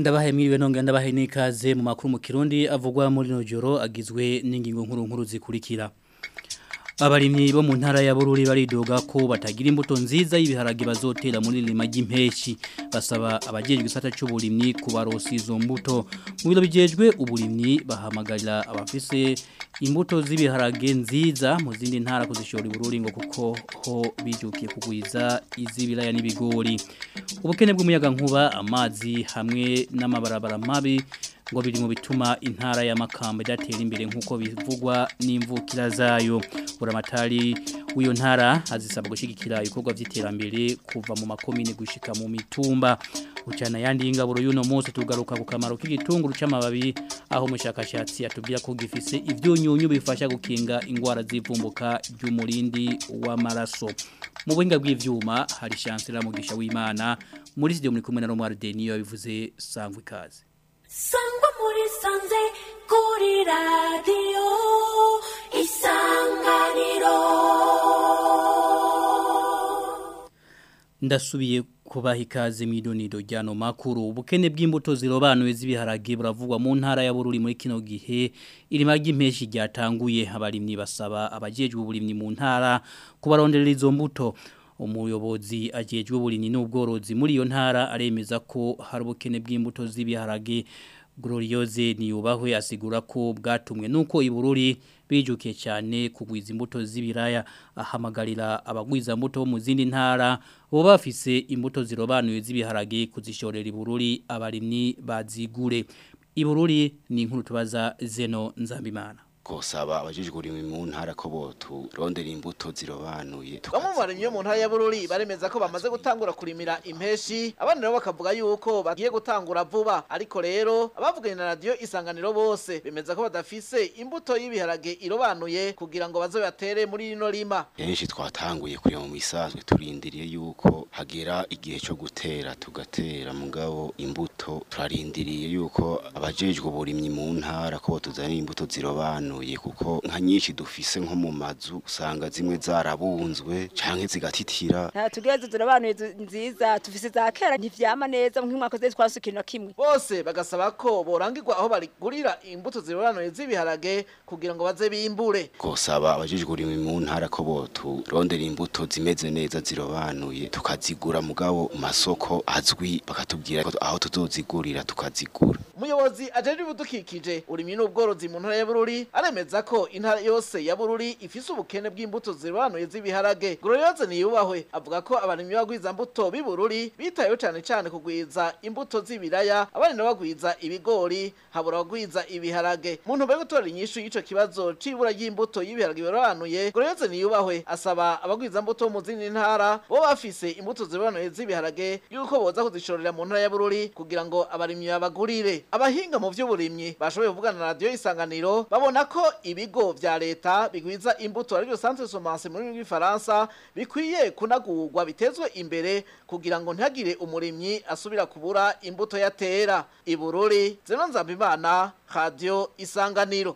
Ndabahe mwiriwe nonge ndabahe nikaze mu makuru mu Kirundi avugwa muri no joro agizwe n'ingingo nkuru nkuru zikurikira. Abarimyi bo mu ntara ya Bururi baridoga ko batagira imbuto nziza y'ibiharage bazotera muri lima ry'impeshi basaba abajejwe gisata cy'uburimyi kubarosa izo mbuto mu biro bijejwe uburimyi bahamagarira abafise imbuto z'ibiharage nziza mu zindi ntara kuzishora Bururi ngo kuko ho bijukiye kugwiza izibiraya n'ibigori ubukene bw'umuyaga nkuba amazi hamwe n'amabarabara mabi ngo biri mu bituma intara ya Makamba idatera imbere nkuko bivugwa n'imvukira zayo buramatari w'iyo ntara azisaba gushigikira ibikorwa by'iterambere kuva mu makomine gushika mu mitumba ucana yandi ingaburo y'uno munsi tugaruka ku kamaro k'igitunguru c'amababi aho umushakashatsi atubwira ko gifise ivyunyunyu bifasha gukinga ingwara z'ivumbuka ry'umurindi w'amaraso mu buhinga bw'ivyuma hari chancellor mugisha w'Imana muri studio muri kumwe na Romar Denio bivuze sangwe kaze sangwa muri sanze kuri radiyo isanganiro ndasubiye kubaha ikaze mu idonido ryano makuru ubukene bw'imbuto zirobanuye z'ibiharage buravugwa mu ntara ya Bururi muri kino gihe irima ry'impeshi ryatanguye abarimyi basaba abajejwe uburimyi mu ntara kubaronderera izo mbuto umuyobozi ajejwe uburimyi n'ubworozi muri iyo ntara aremeza ko hari ubukene bw'imbuto z'ibiharage Gloriose niyubahwe asigura ko bwatumwe nuko ibururi bijukiye cyane kugwiza imbuto z'ibiraya ahamagarira abagwiza imbuto mu zindi ntara bo bafise imbuto zirobanuye z'ibiharage kuzishorera ibururi abarimyi bazigure ibururi ni inkuru tubaza Zeno Nzambimana gusaba abajijwe urimi mu ntara ko botu rondera imbuto zirobanuye bamwe mu barimyi bo mu ntara ya Bururi baremeza ko bamaze gutangura kurimira impeshi abandi nabo bakavuga yuko bagiye gutangura vuba ariko rero abavuganye na radio isanganiro bose bemeza ko badafise imbuto y'ibiharage irobanuye kugira ngo baze batere muri rino rima henshi twatanguye kureba mu bisanzwe turindiriye yuko hagera igihe cyo gutera tugatera mugabo imbuto turarindiriye yuko abajejwe uburimyi mu ntara ko tuzanira imbuto zirobanuye kuko nka nyinshi dufise nko mu mazu usanga zimwe zarabunzwe canke zigatitira nta tugeze turabanuye nziza tufise za kera ntivyama neza nk'umwaka zose twasukira kimwe bose bagasaba ko borangirwa aho barigurira imbuto zirobanuye z'ibiharage kugira ngo baze bimbure gusaba abajejwe urimi mu ntara ko botu rondera imbuto zimeze neza zirobanuye tukazigura mugabo mu masoko azwi bakatubwira aho tuzozigurira tukazigura umuyobozi ajejwe ibidukikije urimye n'ubworozi mu ntara ya Bururi aremeza ko intara yose ya Bururi ifise ubukene bw'imbuto zirobanuye z'ibiharage Gloriose niyubahwe avuga ko abarimyi bagwiza mbuto b'ibururi bitayeho cyane cyane kugwiza imbuto z'ibiraya abandi nabo bagwiza ibigori habura bagwiza ibiharage mu ntumbero yo gutora inyishu y'ico kibazo c'ibura ry'imbuto y'ibiharage birobanuye Gloriose niyubahwe asaba abagwiza mbuto mu zindi ntara bo bafise imbuto zirobanuye z'ibiharage yuko boza kuzishorera mu ntara ya Bururi kugira ngo abarimyi babagurire abahinga mu vy'uburimyi bashoboye kuvugana na radio isanganiro babona ko ibigo vya leta bigwiza imbuto arivyo centre semence muri rw'ifaransa bikwiye kunagurwa bitezwe imbere kugira ngo ntihagire umurimyi asubira kubura imbuto yatera ibururi zeno nzambimana radio isanganiro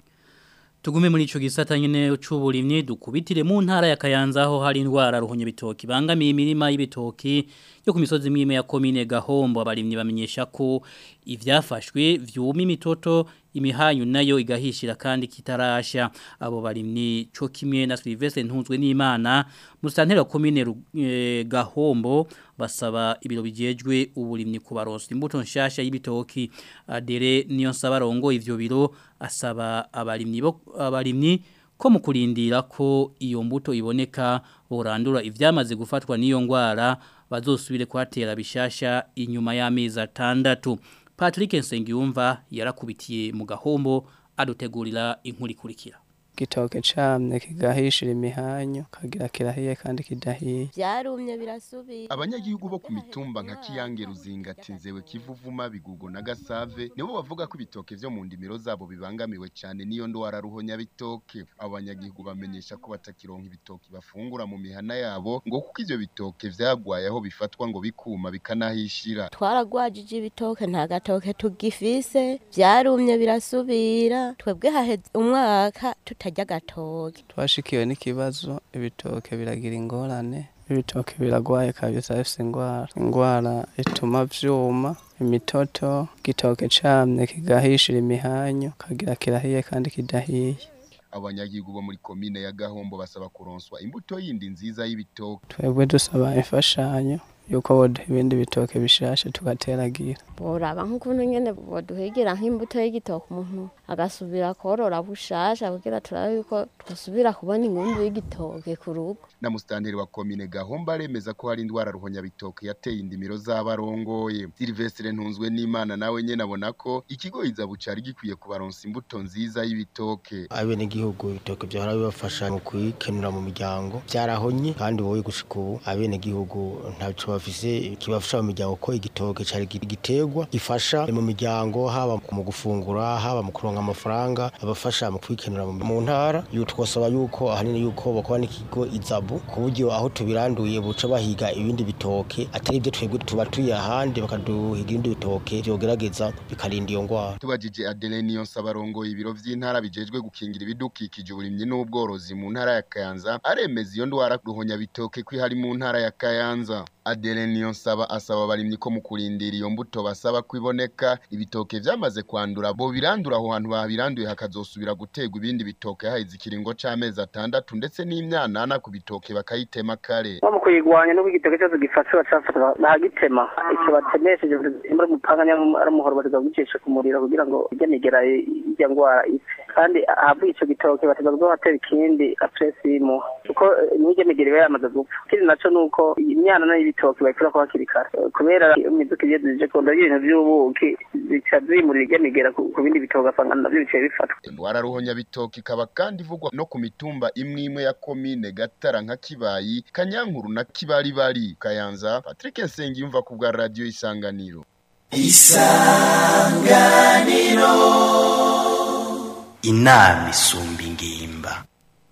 Tugume muri ico gisata nyene c'uburimyi dukubitire mu ntara ya Kayanza aho hari indwara ruhonye bitoki bangamiye imirima y'ibitoki yo ku misozi mwime ya komine Gahombo abarimyi bamenyesha ko ivyafashwe vyuma imitoto imihanyu nayo igahishira kandi kitarasha abo barimyi co kimwe na Sylvestre Ntunzwe n'Imana musantera komine e, Gahombo basaba ibiro bijejwe uburimyi kubaronsa imbuto nshasha y'ibitoki adere niyo nsaba rongo ivyo biro asaba abarimyi bo abarimyi ko mu kurindira ko iyo mbuto iboneka borandura ivyamaze gufatwa n'iyo ngwara bazosubire kwatera bishasha inyuma y'amezi atandatu Patrick Nsengiyumva yarakubitiye mu gahombo adutegurira inkuru ikurikira gitoke camye kigahishira imihanyo kagira kirahiye kandi kidahiye byarumye birasubira abanyagihugu bo ku mitumba nka kiyange ruzingati nzewe kivuvuma bigugo na gasave nibo bavuga ko ibitoke vyo mu ndimiro zabo bibangamiwe cyane niyo ndwara ruhonya bitoke abo banyagihugu bamenyesha ko batakironka ibitoki bafungura mu mihana yabo ngo kuko ivyo bitoke vyagwaye aho bifatwa ngo bikuma bikanahishira twaragwajije ibitoke nta gatoke tugifise byarumye birasubira twebwe haheze umwaka tutarya gatoke twashikiwe n'ikibazo ibitoke biragira ingorane ibitoke biragwaye kabisa bifise ingwara ingwara ituma vyuma imitoto igitoke camye kigahishira imihanyo kagira kirahiye kandi kidahiye abanyagihugu bo muri komine ya Gahombo basaba kuronswa imbuto yindi nziza y'ibitoke twebwe dusaba imfashanyo yuko boduha ibindi bitoke bishasha tugateragira boraba nk'ukuntu nyene boduhegera nk'imbuto y'igitoke umuntu agasubira korora bushasha kugira turabe yuko twasubira kubona ingundu y'igitoke ku rugo na mustanteri wa komine Gahombo aremeza ko hari indwara ruhonya bitoke yateye indimiro z'abarongoye Silvestre Ntunzwe n'Imana nawe nyene abona ko ikigo izabu cari gikwiye kubaronsa imbuto nziza y'ibitoke abene gihugu ibitoke byahora bibafasha mu kwikenura mu miryango byarahonye kandi wowe gushika ubu abene gihugu ntaco bafise kibafasha mu miryango ko igitoke cari giterwa gifasha mu miryango haba mu gufungura haba mu kuronka amafaranga abafasha mu kwikenura mu ntara twosaba yuko ahanini yuko bakora n'ikigo izabu ku buryo aho tubiranduye buca bahiga ibindi bitoke atari ibyo twebwe tuba tuye ahandi bakaduhiga ibindi bitoke vyogerageza bikarinda iyo ngwara tubajije Adele Niyonsaba arongoye ibiro vy'intara bijejwe gukingira ibidukikije uburimyi n'ubworozi mu ntara ya Kayanza aremeza iyo ndwara ruhonya bitoke ko ihari mu ntara ya Kayanza Adele Niyonsaba asaba abarimyi ko mu kurindira iyo mbuto basaba kwiboneka ibitoke vyamaze kwandura bo birandura aho hantu babiranduye hakazosubira gutegwa ibindi bitoke haheze ikiringo c'amezi atandatu ndetse n'imyanana ku bitoke bakayitema kare nko mu kuyigwanya n'ubwo igitoke cyose gifashe bacafata bahagitema icyo batemesheje muri umupanga cyangwa ari umuhoro bateza kugicisha ku muriro kugira ngo ijya migera ijya ngwara ipfe kandi ahavuye ico gitoke bateza kuzohatera ikindi apresimu kuko n'ijya migera iba yamaze gupfa ikindi naco nuko imyanana y'ibitoke bayikura ko hakiri kare kubera imiduka iyo zije kunda ibintu vy'ubuki zica zimurira ijya migera ku bindi bitoke ugasanga navyo biciye bifatwa indwara ruhonya bitoke ikaba kandi ivugwa no ku mitumba imwe imwe ya komine gatara nka kibayi kanyankuru na kibaribari kayanza patrick nsengiyumva ku bwa radiyo isanganiro isanganiro inama isumba ingimba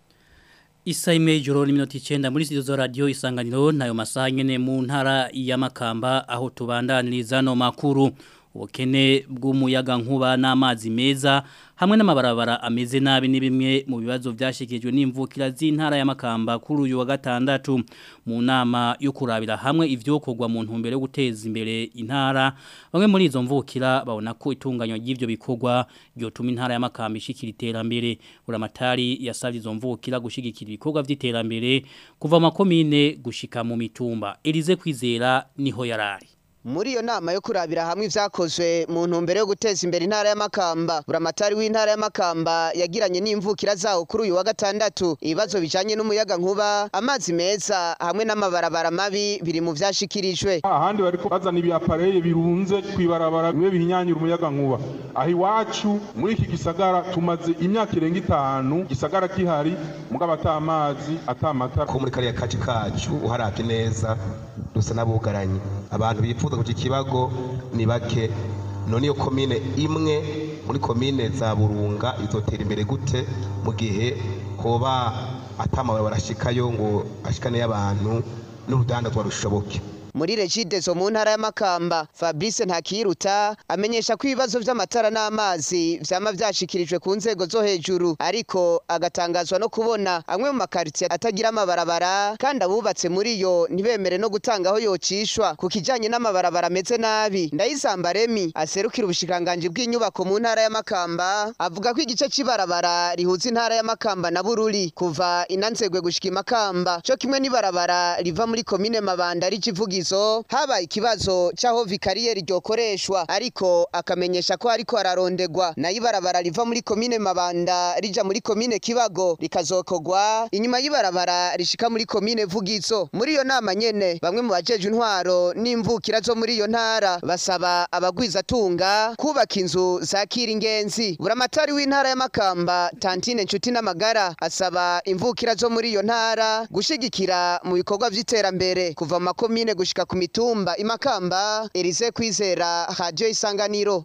Isa ime joro ni minoti chenda muri studio za radio isanganiro nayo masaha nyene mu ntara ya Makamba aho tubandaniriza no makuru ubukene bw'umuyaga nkuba n'amazi meza hamwe n'amabarabara ameze nabi ni bimwe mu bibazo byashikijwe n'imvukira z'intara ya Makamba kuri uyu wa gatandatu mu nama yo kurabira hamwe ivyokorwa mu ntumbero yo guteza imbere intara bamwe muri izo mvukira babona ko itunganywa ry'ivyo bikorwa ryotuma intara ya Makamba ishikira iterambere uramatari yasavye izo mvukira gushigikira ibikorwa vy'iterambere kuva makomine gushika mu mitumba Elize kwizera niho yarari muri iyo nama yo kurabira hamwe ivyakozwe mu ntumbero yo guteza imbere intara y'amakamba buramatari w'intara y'amakamba yagiranye n'imvukira zawo kuri uyu wa gatandatu ibibazo bijanye n'umuyaga nkuba amazi meza hamwe n'amabarabara mabi biri mu vyashikirijwe ahandi bariko bazana ibiapareye birunze kwibarabara bimwe bihinyanyura umuyaga nkuba aho iwacu muri iki gisagara tumaze imyaka irenga itanu gisagara kihari mugabo ata amazi ata amatara ko muri kariya kaci kacu uharavye neza dusa n'abugaranye abantu bifuza kugira ikibago ni bake none iyo komine imwe muri komine za burunga izotera imbere gute mu gihe hoba atamabuye barashikayo ngo ashikane y'abantu n'urudandazwa rushoboke muri regide zo mu ntara y'amakamba fabrice ntakiruta amenyesha ko ibibazo vy'amatara n'amazi vyama vyashikirijwe ku nzego zo hejuru ariko agatangazwa no kubona amwe mu makaritsiye atagira amabarabara kandi abubatse muri yo ntibemere no gutanga aho yocishwa ku kijanye n'amabarabara ameze nabi ndayisamba remi aserukira ubushikiranganji bw'inyubako mu ntara y'amakamba avuga ko igice c'ibarabara rihuza intara y'amakamba na bururi kuva inanzegwe gushika imakamba co kimwe n'ibarabara riva muri komine mabanda rikivuga izo habaye ikibazo c'aho vikariyeri ryokoreshwa ariko akamenyesha ko ariko ararondegwa nayo ibarabara riva muri komine mabanda rija muri komine kibago rikazokogwa inyuma y'ibarabara rishika muri komine vugizo muri iyo nama nyene bamwe mu bajeje intwaro n'imvukira zo muri iyo ntara basaba abagwizatunga kubaka inzu zakira ingenzi buramatari w'intara y'amakamba tantine nshuti n'amagara asaba imvukira zo muri iyo ntara gushigikira mu bikorwa vy'iterambere kuva mu makomine gushika ku mitumba imakamba Elise kwizera radio isanganiro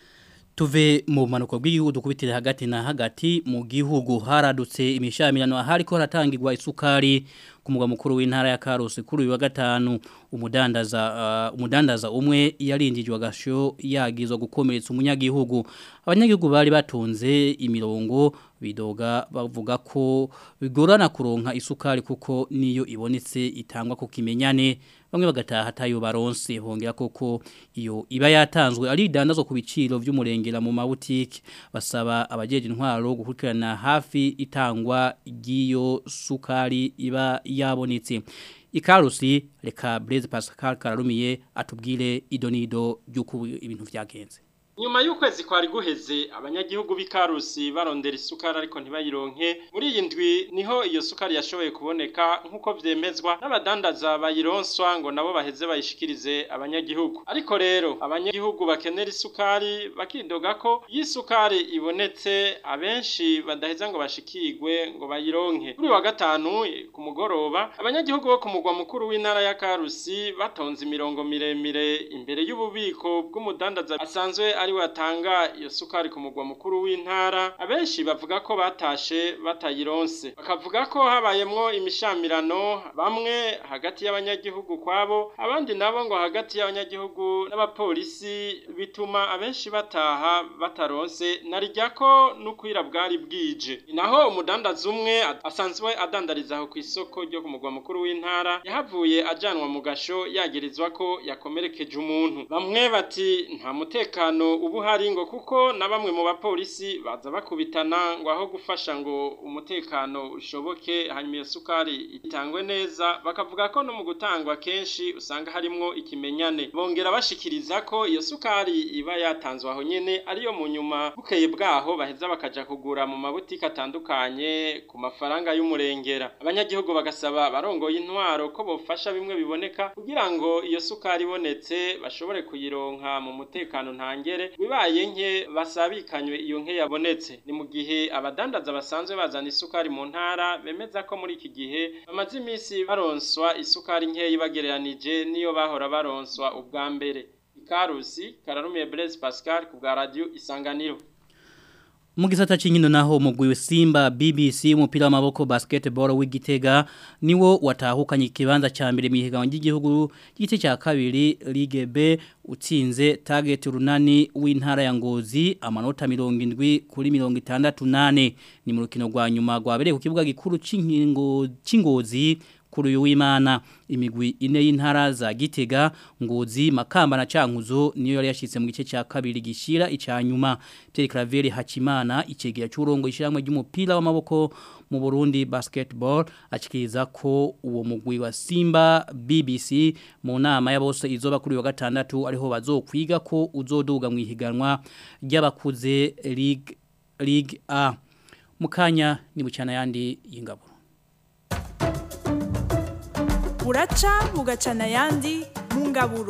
Tuve mu manuko bw'igihugu dukubitire hagati na hagati mu gihugu haradutse imishamirano hariko haratangirwa isukari ku mugwa mukuru w'intara ya Karusi kuri uyu wa gatanu umudandaza uh, umudandaza umwe yarindijwe agasho yagizwa gukomeretsa umunyagihugu abanyagihugu bari batonze imirongo bidoga bavuga ko bigorana kuronka isukari kuko niyo ibonetse itangwa ku kimenyane bamwe bagataha tayo baronse hongera koko iyo iba yatanzwe ari idandazwa ku biciro vy'umurengera mu mabutike basaba abajeje intwaro gukurikirana hafi itangwa ry'iyo sukari iba yabonetse ikarusi reka Blaise Pascal Kararumiye atubwire idonido ry'uko ibintu vyagenze Nyuma y'ukwezi kwari guheze abanyagihugu b'ikarusi barondera isukari ariko ntibayironke muri iyi ndwi niho iyo sukari yashoboye kuboneka nk'uko vyemezwa n'abadandaza bayironswa ngo nabo baheze bayishikirize abanyagihugu ariko rero abanyagihugu bakenera isukari bakidoga ko iyo isukari ibonetse abenshi badaheza ngo bashikirwe ngo bayironke kuri wa gatanu ku mugoroba abanyagihugu bo ku mugwa mukuru w'intara ya Karusi batonze imirongo miremire imbere y'ububiko bw'umudandaza asanzwe ari watanga iyo sukari ku mugwa mukuru w'intara abenshi bavuga ko batashe batayironse bakavuga ko habayemwo imishamirano bamwe hagati y'abanyagihugu kwabo abandi nabo ngo hagati y'abanyagihugu n'abapolisi bituma abenshi bataha bataronse narijya ko n'ukwira bwari bwije naho umudandaza umwe asanzwe adandariza aho ku isoko ryo ku mugwa mukuru w'intara yahavuye ajanwa mu gasho yagirizwa ko yakomerekeje umuntu bamwe bati nta mutekano ubu hari ngo kuko na bamwe mu bapolisi baza bakubitana ngo aho gufasha ngo umutekano ushoboke hanyuma iyo sukari itangwe neza bakavuga ko no mu gutangwa kenshi usanga harimwo ikimenyane bongera bashikiriza ko iyo sukari iba yatanzwe aho nyene ariyo mu nyuma bukeye bwaho baheza bakaja kugura mu mabutike atandukanye ku mafaranga y'umurengera abanyagihugu bagasaba barongoye intwaro ko bofasha bimwe biboneka kugira ngo iyo sukari ibonetse bashobore kuyironka mu mutekano ntangere bibaye nke basabikanywe iyo nke yabonetse ni mu gihe abadandaza basanzwe bazana isukari mu ntara bemeza ko muri iki gihe bamaze iminsi baronswa isukari nkeya bagereranije niyo bahora baronswa ubwa mbere ikarusi kararumiye Blaise Pascal ku bwa radio isanganiro mu gisata cy'inkino naho umugwi Simba BBC umupira w'amaboko basketball w'igitega niwo watahukanye ikibanza cya mbere mu higanwa ry'igihugu gice cya kabiri Ligue B utsinze target runani w'intara ya Ngozi amanota 70 kuri 68 ni mu rukino rwa nyuma rwabereye ku kibuga gikuru cy'inkingo cy'ingozi kuri uyu w'Imana imigwi ine y'intara za Gitega Ngozi Makamba na Cankuzo niyo yari yashitse mu gice cya kabiri gishira icanyuma Pierre Claver Hakimana icegera cy'urongo ishiramwe ry'umupira w'amaboko mu Burundi basketball akikiriza ko uwo mugwi wa Simba BBC mu nama ya bose izoba kuri wa gatandatu ariho bazokwiga ko uzoduga mu ihiganwa ry'abakuze League League A mukanya ni bucana yandi y'ingabo buraca bugacana ayandi mu ngaburo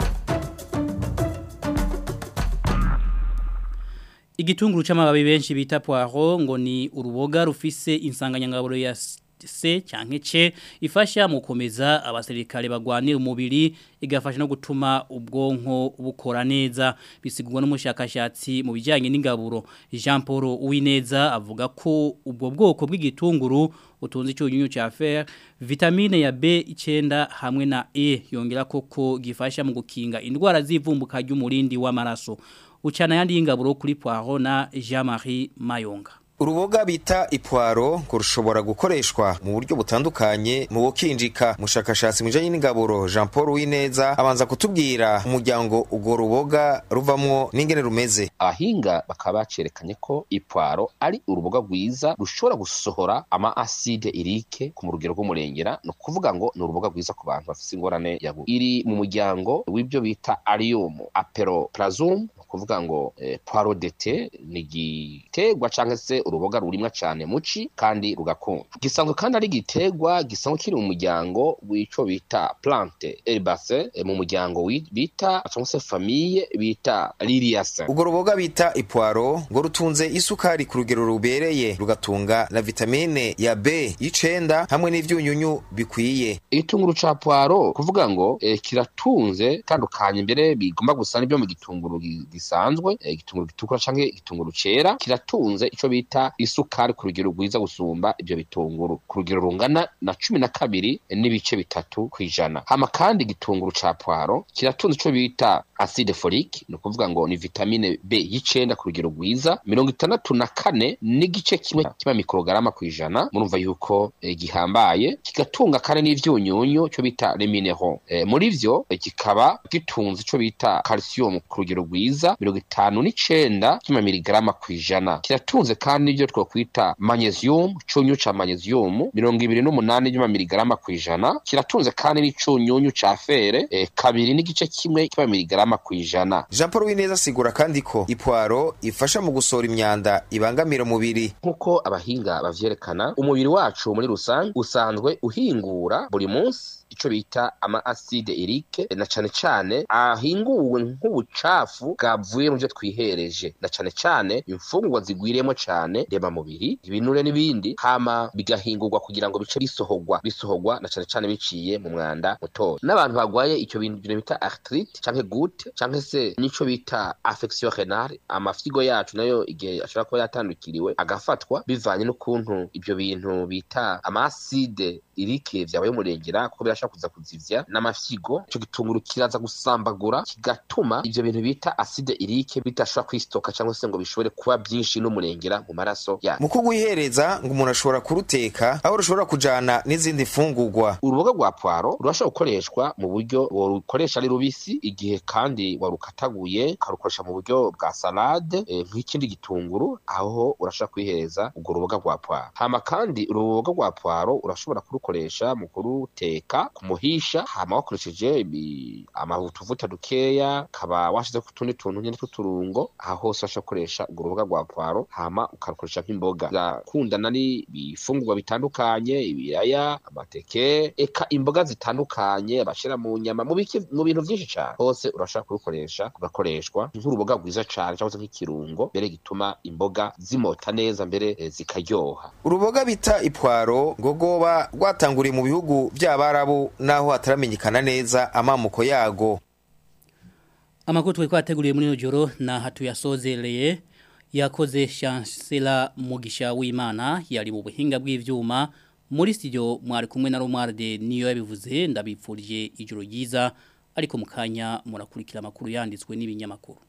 igitunguru c'amababi benshi bita poiro ngo ni uruboga rufise insanganyangaburo ya se canke ce ifasha mu komeza abasirikare bagwanira umubiri igafasha no gutuma ubwonko bukora neza bisigurwa n'umushakashatsi mu bijyanye n'ingaburo Jean Paul Uwineza avuga ko ubwo bwoko bw'igitunguru utunze icyunyunyu cya fer vitamine ya B9 hamwe na E yongera koko gifasha mu gukinga indwara z'ivumbuka ry'umurindi w'amaraso ucana yandi y'ingaburo kuri poiro na Jean-Marie Mayonga Uruboga bita ipwaro ngo rushobora gukoreshwa mu buryo butandukanye mu bukinjika mushakashatsi mujanye n'ingaburo Jean Paul Wineza abanza kutubwira umuryango ugo ruboga ruvamwo n'ingene rumeze abahinga bakaba bacerekanye ko ipwaro ari uruboga rwiza rushobora gusohora ama acide irike ku rugero rw'umurengera no kuvuga ngo ni uruboga rwiza ku bantu bafite ingorane ya iri mu muryango w'ibyo bita arium aperoplasum kuvuga ngo eh, poiro dete ni igiterwa cyangwa se uruboga rurimwa cyane muci kandi rugakunda gisanzwe kandi ari igiterwa gisanzwe kiri mu muryango w'ico bita plante herbacee eh, mu muryango bita cyangwa se famille bita liliaceae ubwo ruboga bita ipwaro ngo rutunze isukari ku rugero rubereye rugatunga na vitamine ya B y'icenda hamwe n'ivyunyunyu bikwiye igitunguru ca poiro kuvuga ngo eh, kiratunze tandukanye mbere bigomba gusa n'ibyo mu gitunguru gisanzwe igitunguru gitukura canke igitunguru cera kiratunze ico bita bita isukari ku rugero rwiza gusumba ibyo bitunguru ku rugero rungana na cumi na kabiri n'ibice bitatu ku ijana hama kandi igitunguru ca poiro kiratunze ico bita acide folique ni ukuvuga ngo ni vitamine b y'icenda ku rugero rwiza mirongo itandatu na kane n'igice kimwe kiba mikorogarama ku ijana murumva yuko eh, gihambaye kigatunga kandi n'ivyunyunyu cyo bita les minéraux eh, muri vyo eh, kikaba gitunze ico bita calcium ku rugero rwiza mirongo itanu n'icenda kima miligrama ku ijana kiratunze kandi n'ivyo twokwita magnesium cunyu ca magnesium mirongo ibiri n'umunani vy'ama miligrama ku ijana kiratunze kandi n'icunyunyu ca fere eh, kabiri n'igice kimwe kiba miligrama ku ijana Jean Paul Wineza asigura kandi ko ipwaro ifasha mu gusohora imyanda ibangamira umubiri nk'uko abahinga bavyerekana umubiri wacu muri rusange usanzwe uhingura buri munsi ico bita ama acide urique na cane cane ahinguwe nk'ubucafu bwavuye mu vyo twihereje na cane cane imfungurwa zigwiriyemo cane reba mubiri ibinure n'ibindi hama bigahingurwa kugira ngo bice bisohorwa bisohorwa na cane cane biciye mu mwanda mutoya n'abantu bagwaye ico bintu bintu bita arthrite canke goutte canke se n'ico bita affection renale amafyigo yacu nayo igihe ashobora kuba yatandukiriwe agafatwa bivanye n'ukuntu ibyo bintu bita ama acide irike vyabaye umurengera kuko birashobora kuza kuzivya n'amafyigo ico gitunguru kiraza gusambagura kigatuma ivyo bintu bita acide irike bidashobora kwistoka cyangwa se ngo bishobore kuba byinshi n'umurengera mu maraso yacu mu kugwihereza ngo umuntu ashobora kuruteka aho rushobora kujana n'izindi fungurwa uruboga rwa poiro rurashobora gukoreshwa mu buryo worukoresha ari rubisi igihe kandi warukataguye ukarukoresha mu buryo bwa salade eh, nk'ikindi gitunguru aho urashobora kwihereza urwo ruboga rwa poiro hama kandi uruboga rwa poiro urashobora kurukoresha mu kuruteka kumuhisha hama wakoresheje ibi- amavutuvuta dukeya kaba washize ku tundi tuntu nyene tw'uturungo aho hose urashobora gukoresha urwo ruboga rwa poiro hama ukarukoresha nk'imboga zakundana n'ibifungurwa bitandukanye ibiraya amateke eka imboga zitandukanye bashira mu nyama mu biki- mu bintu byinshi cyane hose urashobora kurukoresha kugakoreshwa nk'uruboga rwiza cyane cyangwa se nk'ikirungo mbere gituma imboga zimota neza mbere eh, zikaryoha uruboga bita ipwaro ngo rwoba rwatanguriye mu bihugu by'abarabu naho hataramenyekana neza amamuko yago Amakuru twari twateguriye muri ino joro na hatuyasozereye yakoze Chancellor Mugisha w'Imana yari mu buhinga bw'ivyuma muri studio mwari kumwe na Romualde niyo yabivuze ndabipfurije ijoro ryiza ariko mukanya murakurikira amakuru yanditswe n'ibinyamakuru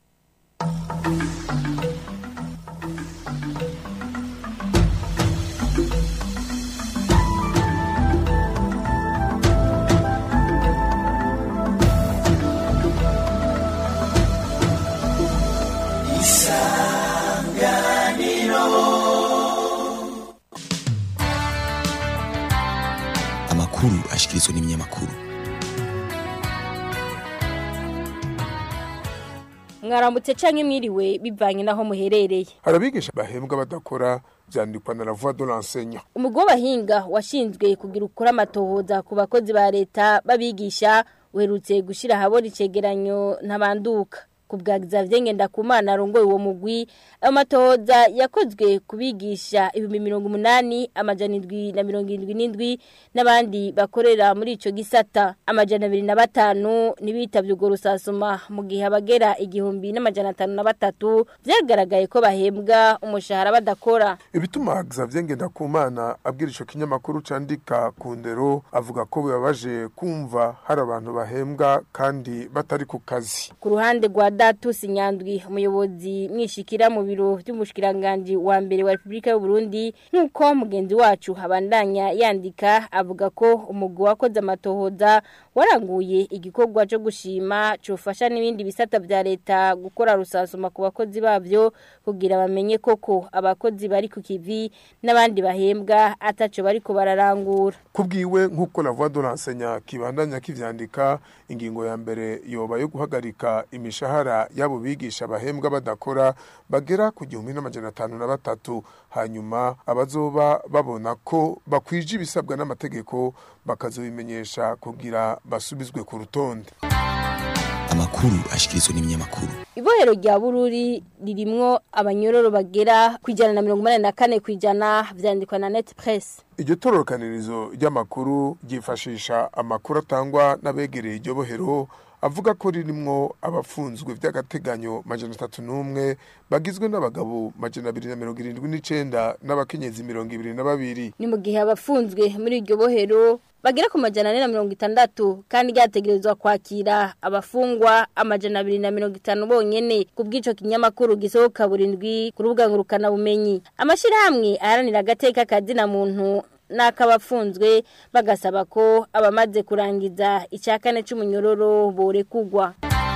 amakuru ashikirizwa n'ibinyamakuru mwaramutse canke mwiriwe bivanye naho muherereye harabigisha bahembwa badakora vyandikwa na la voix de l'enseignant umugwi w'abahinga washinzwe kugira ukora amatohoza ku bakozi ba leta babigisha uherutse gushira ahabona icegeranyo ntabanduka ku bwa Xavier Ngendakumana arongoye uwo mugwi ayo matohoza yakozwe kubigisha ibihumbi mirongo umunani amajana indwi na mirongo indwi n'indwi n'abandi bakorera muri ico gisata amajana abiri na batanu ntibitavye urwo rusasuma mu gihe abagera igihumbi n'amajana atanu na batatu vyagaragaye ko bahembwa umushahara badakora ibituma Xavier Ngendakumana abwira ico kinyamakuru candika ku ndero avuga ko bibabaje kumva hari abantu bahembwa kandi batari ku kazi ku ruhande rwa Datus Nyandwi umuyobozi mwishikira mu biro by'umushikiranganje wa mbere wa Republika y'u Burundi nkuko mugenzi wacu habandanya yandika avuga ko umugwi wakoze amatohoza waranguye igikorwa cyo gushima cofasha n'ibindi bisata vya leta gukora rusasuma ku bakozi bavyo kugira bamenye koko abakozi bari ku kivi n'abandi bahembwa ataco bariko bararangura kubwiwe nk'uko la voix de l'enseignant kibandanya kivyandika ingingo ya mbere yoba yo guhagarika imishahara y'abo bigisha bahembwa badakora bagera ku gihumbi n'amajana atanu na batatu hanyuma abazoba babona ko bakwije ibisabwa n'amategeko bakazobimenyesha kugira basubizwe ku rutonde amakuru ashikirizwa n'ibinyamakuru Ibohero rya Bururi ririmwo abanyororo bagera ku ijana na mirongo umunani na kane ku ijana vyandikwa na Net Press. iryo tororokanirizo ry'amakuru ryifashisha amakuru atangwa n'abegereye iryo bohero avuga ko ririmwo abafunzwe vy'agateganyo majana atatu n'umwe bagizwe n'abagabo majana abiri na mirongo irindwi n'icenda n'abakenyezi mirongo ibiri na babiri ni mu gihe abafunzwe muri iryo bohero bagera ku majana ane na mirongo itandatu kandi ryategerezwa kwakira abafungwa amajana abiri na mirongo itanu bonyene ku bw'ico kinyamakuru gisohoka burindwi ku rubuga ngurukanabumenyi amashyirahamwe aharanira agateka kazina muntu n'akabafunzwe bagasaba ko abamaze kurangiza icya kane c'umunyororo borekugwa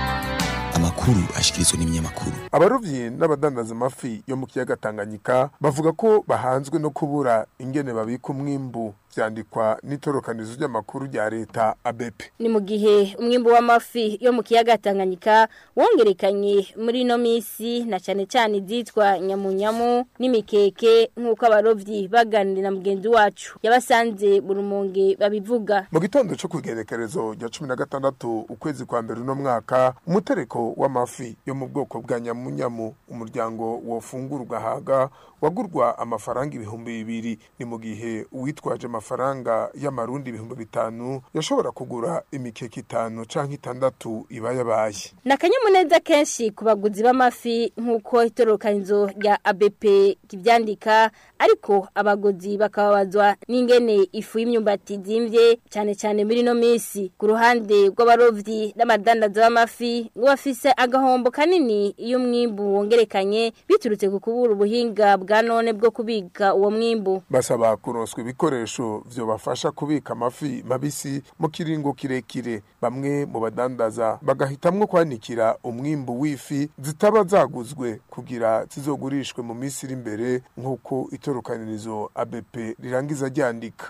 amakuru ashikirizwa n'ibinyamakuru abarovyi n'abadandaza amafi yo mu kiyaga Tanganyika bavuga ko bahanzwe no kubura ingene babika umwimbu vyandikwa n'itorokanizo ry'amakuru rya leta ABP ni mu gihe umwimbu w'amafi yo mu kiyaga Tanganyika wongerekanye muri no misi na cyane cyane izitwa nyamunyamu n'imikeke nk'uko abarovyi baganira na mugenzi wacu yabasanze mu rumonge babivuga mu gitondo cyo kugerekerezo rya 16 ukwezi kwa mbere uno mwaka umutereko w'amafi yo mu bwoko bwa nyamunyamu umuryango wofungura ugahaga wagurwa amafaranga ibihumbi bibiri ni mu gihe uwitwaje amafaranga y'amarundi ibihumbi bitanu yashobora kugura imikeke itanu canke itandatu iba yabaye ni akanyamuneza kenshi ku baguzi b'amafi nk'uko itorokanizo rya ABP kibyandika ariko abaguzi bakababazwa n'ingene ifu y'imyumbati zimvye cyane cyane muri no misi ku ruhande rw'abarovyi n'amadandaza b'amafi ngo bafise agahombo kanini iyo umwimbu wongerekanye biturutse ku kubura ubuhinga bwa none bwo kubika uwo mwimbu basaba kuronswa ibikoresho vyobafasha kubika amafi mabisi mu kiringo kirekire bamwe mu badandaza bagahitamwo kwanikira umwimbu w'ifi zitaba zaguzwe kugira zizogurishwe mu minsi iri imbere nk'uko itorokanirizo ABP rirangiza ryandika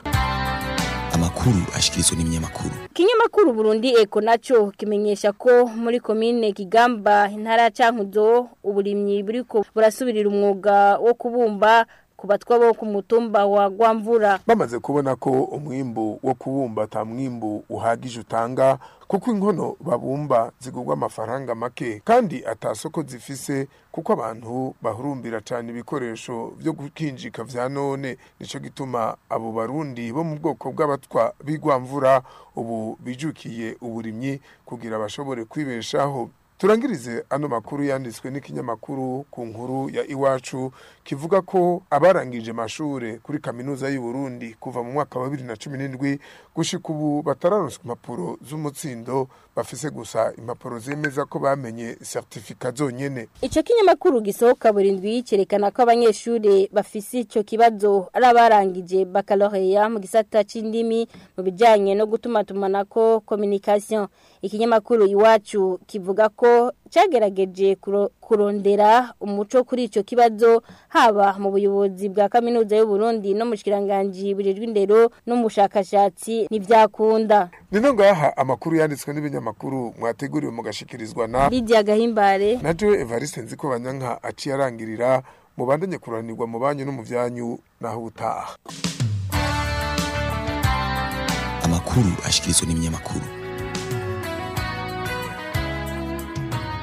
amakuru ashikirizwa n'ibinyamakuru Kinyamakuru Burundi Eko naco kimenyesha ko muri komine Kigamba intara ya Cankuzo uburimyi buriko burasubirira umwuga wo kubumba kubatwa bo ku mutumba wa Gwamvura bamaze kubona ko umwimbu wo kubumba ata mwimbu uhagije utanga kuko inkono babumba zigurwa amafaranga make kandi atasoko zifise kuko abantu bahurumbira cyane ibikoresho byo gukinjika vya none nico gituma abo barundi bo mu bwoko bw'abatwa bigwamvura ubu bijukiye uburimyi kugira bashobore kwibeshaho turangirize ano makuru yanditswe n'ikinyamakuru ku nkuru ya iwacu kivuga ko abarangije amashure kuri kaminuza y'u Burundi kuva mu mwaka wa 2017 gushika ubu batararonswa impapuro z'umutsindo bafise gusa impapuro zemeza ko bamenye certificat zonyene Ico kinyamakuru gisohoka burindwi cerekana ko abanyeshure bafise ico kibazo ari abarangije baccalaureat mu gisata c'indimi mu bijanye no gutuma tumanako communication ikinyamakuru iwacu kivuga ko cyagerageje kurondera umuco kuri ico kibazo haba mu buyobozi bwa kaminuza y'u Burundi no mu shikiranganje bujejwe indero no mu bushakashatsi n'ivyakunda nino ngaha amakuru yanditswe n'ibinyamakuru mwateguriwe mugashikirizwa na Lydia Gahimbare na Joe Evariste nziko banyanka aciye arangirira mubandanye kuranirwa mu banyu no mu vyanyu naho utaha amakuru ashikirizwa n'ibinyamakuru